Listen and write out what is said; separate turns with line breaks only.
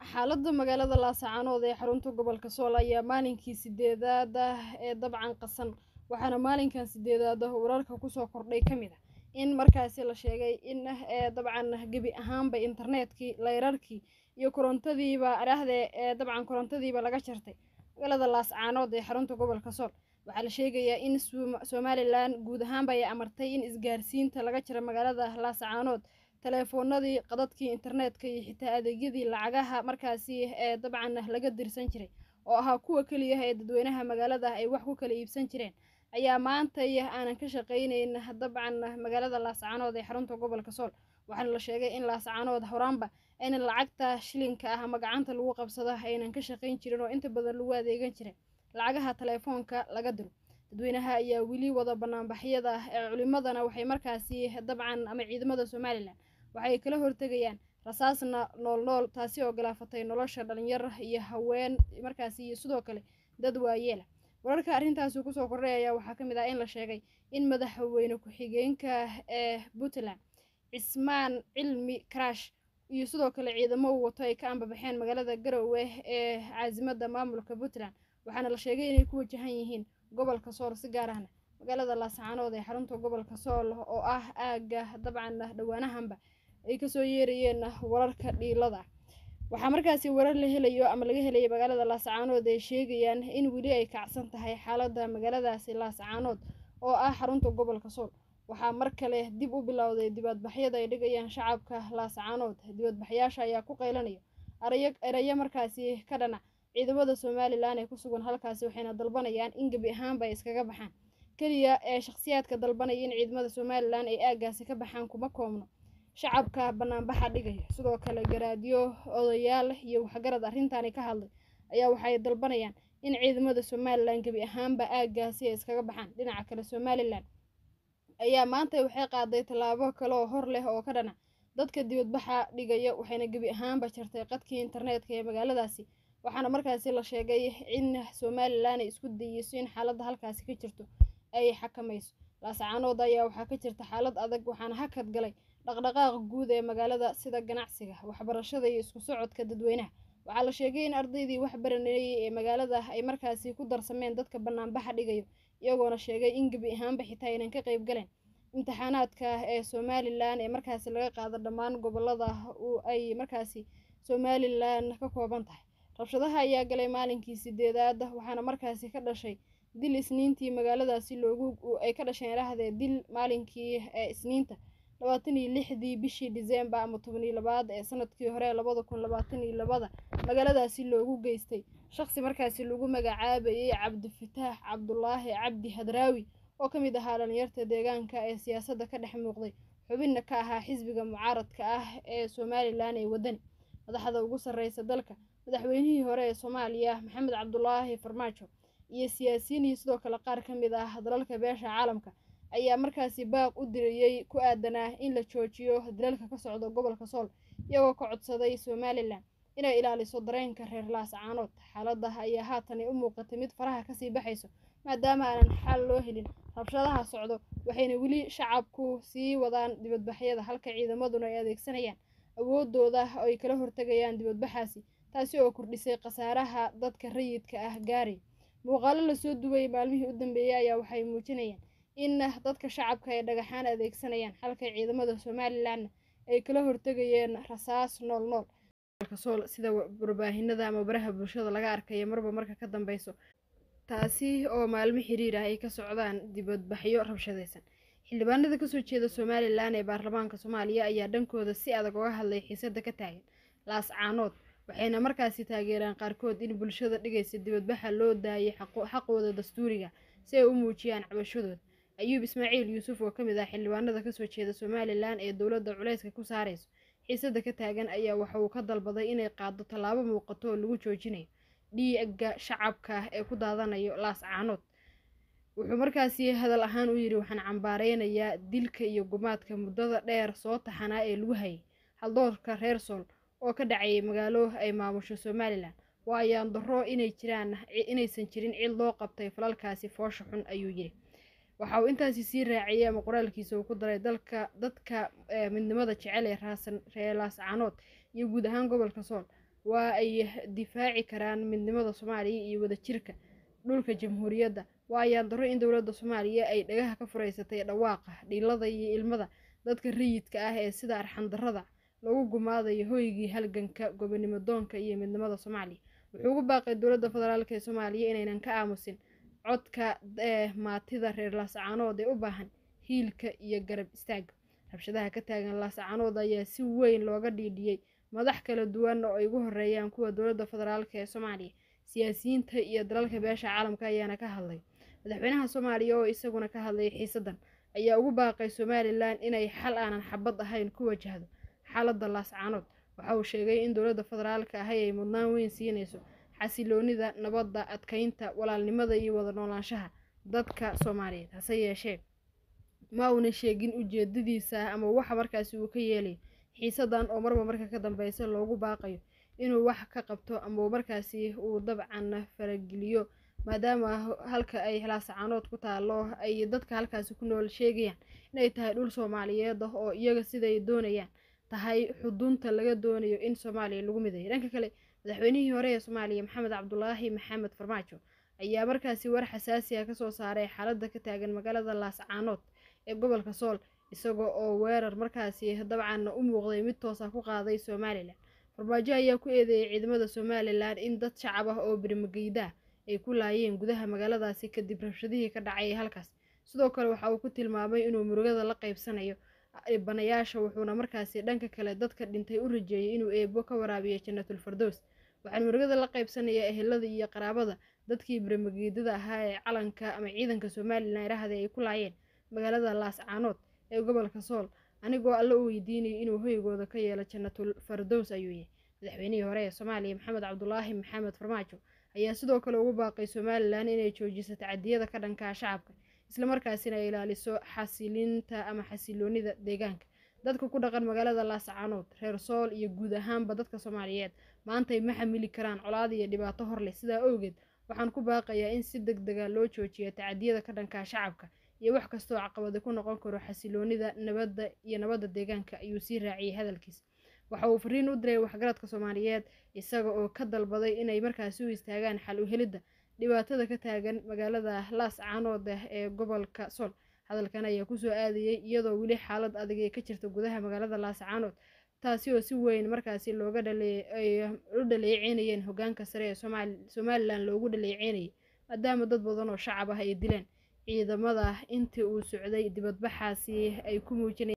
xaaladda magaalada laascaanood ee xarunta gobolka sool ayaa maalinkii sideedaad ah ee dabcan qasan waxaana maalinkan sideedaad ah wararka kusoo kordhay ka mid a in markaasi la sheegay in dabcan gebi ahaanba internetkii layrarkii iyo korontadiiba dhahde ee dabcan korontadiiba laga jartay magaalada laascaanood ee xarunta gobolka sool waxaa la sheegayaa in somalilan guud ahaanba ay amartay in isgaarsiinta laga jira magaalada laascaanood teleefoonadii qadadkii internetka iyo xitaa adeegyadii lacagaha markaasi ee dabcan laga dirsan jiray oo ahaa kuwa keliya ee dadweynaha magaalada ay wax ku kala iibsan jireen ayaa maantay aanan ka shaqayneyn dabcan magaalada laascaanood ee xarunta gobolka sool waxaana la sheegay in laascaanood horaanba aynan lacagta shilinka ah ama gacanta lagu qabsado aynan ka shaqayn jirin oo inta badan lagu adeegan jiray lacagaha teleefoonka laga diro dadweynaha ayaa weli wada banaanbaxyada ee culimadana waxay markaasi dabcan ama ciidamada somalilan waxay kala hortegayaan rasaasna nool nool taasi oo galaafatay nolosha dhalinyar iyo haween markaasi iyo sidoo kale dad waayeela wararka arrintaasi kusoo kordhay ayaa waxaa ka mid ah in la sheegay in madaxweyne ku-xigeenka ee puntland cismaan cilmi karash iyo sidoo kale ciidamo uu wato ay ka ambabaxeen magaalada garowe ee caasimada maamulka puntland waxaana la sheegay inay ku wajahan yihiin gobolka sool si gaar ahna magaalada laascaanood ee xarunta gobolka sool oo ah aaga dabcan dhowaanahanba ay kasoo yeerayeen wararka dhiilada waxaa markaasi warar la helayo ama laga helayo magaalada laascaanood ay sheegayaan in weli ay kacsan tahay xaalada magaaladaasi laascaanood oo ah xarunta gobolka sool waxaa mar kale dib u bilowday dibadbaxyada ay dhigayaan shacabka laascaanood dibadbaxyaasha ayaa ku qaylanaya erayo markaasi ka dhanac ciidamada somalilan ee ku sugan halkaasi waxayna dalbanayaan in gebi ahaanba ay iskaga baxaan keliya ee shakhsiyaadka dalbanaya in ciidamada somalilan ay aagaasi ka baxaan kuma koobno shacabka banaanbaxa dhigaya sidoo kale garaadyo odayaal iyo waxgarad arrintaani ka hadlay ayaa waxay dalbanayaan in ciidamada somalilan gebi ahaanba aagaasi ay iskaga baxaan dhinaca kale somalilan ayaa maanta waxay qaaday tallaabo kale oo hor leh oo ka dhanac dadka dibadbaxa dhigaya waxayna gebi ahaanba jartay qadkii internetka ee magaaladaasi waxaana markaasi la sheegay in somalilan ay isku dayeyso in xaaladda halkaasi ka jirto ay xakamayso laascaanood ayaa waxaa ka jirta xaalad adag waxaana hakad galay dhaqdhaqaaqa guud ee magaalada sida ganacsiga waxbarashada iyo isku socodka dadweynaha waxaa la sheegay in ardaydii wax baranayay ee magaalada ay markaasi ku darsameen dadka banaanbaxa dhigayo iyagoona sheegay in gebi ahaanba xitaa aynan ka qayb galeen imtixaanaadka ee somalilan ee markaasi laga qaado dhammaan gobolada ay markaasi somalilan ka kooban tahay rabshadaha ayaa galay maalinkii sideedaad waxaana markaasi ka dhashay dil isniintii magaaladaasi loogu ay ka dhasheen idhaahdee dil maalinkii ee isniinta labaatan iyo lixdii bishii disembar ama toban iyo labaad ee sanadkii hore labada kun labaatan iyo labada magaaladaasi loogu geystay shaqsi markaasi lagu magacaabayay cabdifataax cabdulaahi cabdi hadraawi oo ka mid ahaa dhalinyarta deegaanka ee siyaasadda ka dhex muuqday xubinna ka ahaa xisbiga mucaaradka ah ee somalilan ee wadani madaxda ugu sarreysa dalka madaxweynihii hore ee soomaaliya maxamed cabdulaahi farmaajo iyo siyaasiyiin iyo sidoo kale qaar ka mid ah dalalka beesha caalamka ayaa markaasi baaq u dirayey ku aadanaa in la joojiyo dalalka ka socda gobolka sool iyagoo ka codsaday somalilan inay ilaaliso dareenka reer laascaanood xaalada ayaa haatan ay u muuqatay mid faraha kasii baxayso maadaama aanan xal loo helin rabshadaha socdo waxayna weli shacabku sii wadaan dibadbaxyada halka ciidamaduna ay adeegsanayaan awoodooda oo ay kala hortegayaan dibadbaxaasi taasi oo kordhisay khasaaraha dadka rayidka ah gaaray muuqaalo lasoo duway maalmihii u dambeeyey ayaa waxay muujinayaan in dadka shacabka ay dhagaxaan adeegsanayaan halka ciidamada somalilanna ay kala hortegayeen rasaas nool nool sool sida warbaahinada ama baraha bulshada laga arkaya marba marka ka dambeyso taasi oo maalmo xiriir ah ay ka socdaan dibadbaxyo rabshadaysan xildhibaanada kasoo jeeda somalilan ee baarlamaanka soomaaliya ayaa dhankooda si adag uga hadlay xiisada ka taagan laascaanood waxayna markaasi taageeraan qaarkood in bulshada dhigaysa dibadbaxa loo daayay xaqooda dastuuriga si ay u muujiyaan cabashadooda ayuub ismaaciil yuusuf oo kamid ah xildhibaanada kasoo jeeda somalilan ee dowladda culayska ku saarayso xiisada ka taagan ayaa waxa uu ka dalbaday inay qaado tallaabo muuqato oo lagu joojinayo dhiiga shacabka ee ku daadanayo laascaanood wuxuu markaasi hadal ahaan u yidhi waxaan cambaareynayaa dilka iyo gumaadka muddada dheer soo taxanaa ee lagu hayay haldoorka reer sool oo ka dhacayay magaalo ay maamusho somalilan waa ayaan darro inay jiraan inaysan jirin cid loo qabtay falalkaasi foosha xun ayuu yidhi waxa uu intaasi sii raaciyay ama qoraalkiisa uu ku daray dalka dadka midnimada jecel ee raasan reer laascaanood iyo guud ahaan gobolka sool waa ay difaaci karaan midnimada soomaaliya iyo wadajirka dhulka jamhuuriyadda waa ayaan daro in dowladda soomaaliya ay dhagaha ka furaysatay dhawaaqa dhiilada iyo ilmada dadka rayidka ah ee sida arxandarrada lagu gumaadayo hoygii halganka gobonimo doonka iyo midnimada soomaaliya wuxuu ugu baaqay dowladda federaalk ee soomaaliya inaynan ka aamusin codka ee maatida reer laascaanood ee u baahan hiilka iyo garab istaaga rabshadaha ka taagan laascaanood ayaa si weyn looga dhiidhiyey madax kala duwan oo ay ugu horeeyaan kuwa dowladda federaalk ee soomaaliya siyaasiyiinta iyo dalalka beesha caalamka ayaana ka hadlay madaxweynaha soomaaliya oo isaguna ka hadlay xiisadan ayaa ugu baaqay somalilan inay xal aanan xabad ahayn ku wajahdo xaaladda laascaanood waxa uu sheegay in dowladda federaalka ahi ay mudnaan weyn siinayso xasiloonida nabadda adkeynta walaalnimada iyo wada noolaanshaha dadka soomaaliyeed hase yeeshee ma uuna sheegin ujeedadiisa ama waxa markaasi uu ka yeelayo xiisadan oo marba marka ka dambeysa loogu baaqayo inuu wax ka qabto ama markaasi uu dabcan farageliyo maadaama halka ay laascaanood ku taalo ay dadka halkaasi ku nool sheegayaan inay tahay dhul soomaaliyeed ah oo iyaga siday doonayaan tahay xudunta laga doonayo in soomaaliya lagu mideeyo dhanka kale madaxweynihii hore ee soomaaliya maxamed cabdulaahi maxamed farmaajo ayaa markaasi war xasaasi ah kasoo saaray xaaladda ka taagan magaalada laascaanood ee gobolka sool isagoo oo weerar markaasi dabcan u muuqday mid toosa ku qaaday somalilan farmaajo ayaa ku eedeeyay ciidamada somalilan in dad shacab ah oo birimageyda ay ku laayeen gudaha magaaladaasi kadib rabshadihii ka dhacay halkaas sidoo kale waxa uu ku tilmaamay inuu murugada la qaybsanayo dhibanayaasha wuxuuna markaasi dhanka kale dadka dhintay u rajeeyay inuu eebo ka waraabiyo jannatul fardows waxaan murugada la qaybsanayaa ehelada iyo qaraabada dadkii biramageedada ahaa ee calanka ama ciidanka somalilan irahda ay ku laayeen magaalada laascaanood ee gobolka sool anigoo alla u weydiinayay inuu hoygooda ka yeelo jannatul fardows ayuu yihi madaxweynihii hore ee soomaaliya maxamed cabdulaahi maxamed farmaajo ayaa sidoo kale ugu baaqay somalilan inay joojiso tacadiyada ka dhankaa shacabka islamarkaasina ay ilaaliso xasilinta ama xasiloonida deegaanka dadka ku dhaqan magaalada laascaanood reer sool iyo guud ahaanba dadka soomaaliyeed maantay ma xamili karaan colaad iyo dhibaato hor leh sidaa awgeed waxaan ku baaqayaa in si deg dega loo joojiyo tacadiyada ka dhankaa shacabka iyo wax kastoo caqabada ku noqon karo xasiloonida nabadda iyo nabadda deegaanka ayuu sii raaciyey hadalkiisa waxa uu fariin u diray waxgaradka soomaaliyeed isaga oo ka dalbaday inay markaasi u istaagaan xal u helidda dhibaatada ka taagan magaalada laascaanood ah ee gobolka sool hadalkan ayaa kusoo aadayay iyadoo weli xaalad adag ee ka jirta gudaha magaalada laascaanood taasi oo si weyn markaasi looga u dhaleeceynayeen hogaanka sare ee somalilan loogu dhaleeceynayay maadaama dad badan oo shacab ah ay dileen ciidamada intii uu socday dibadbaxaasi ay ku muujinayeen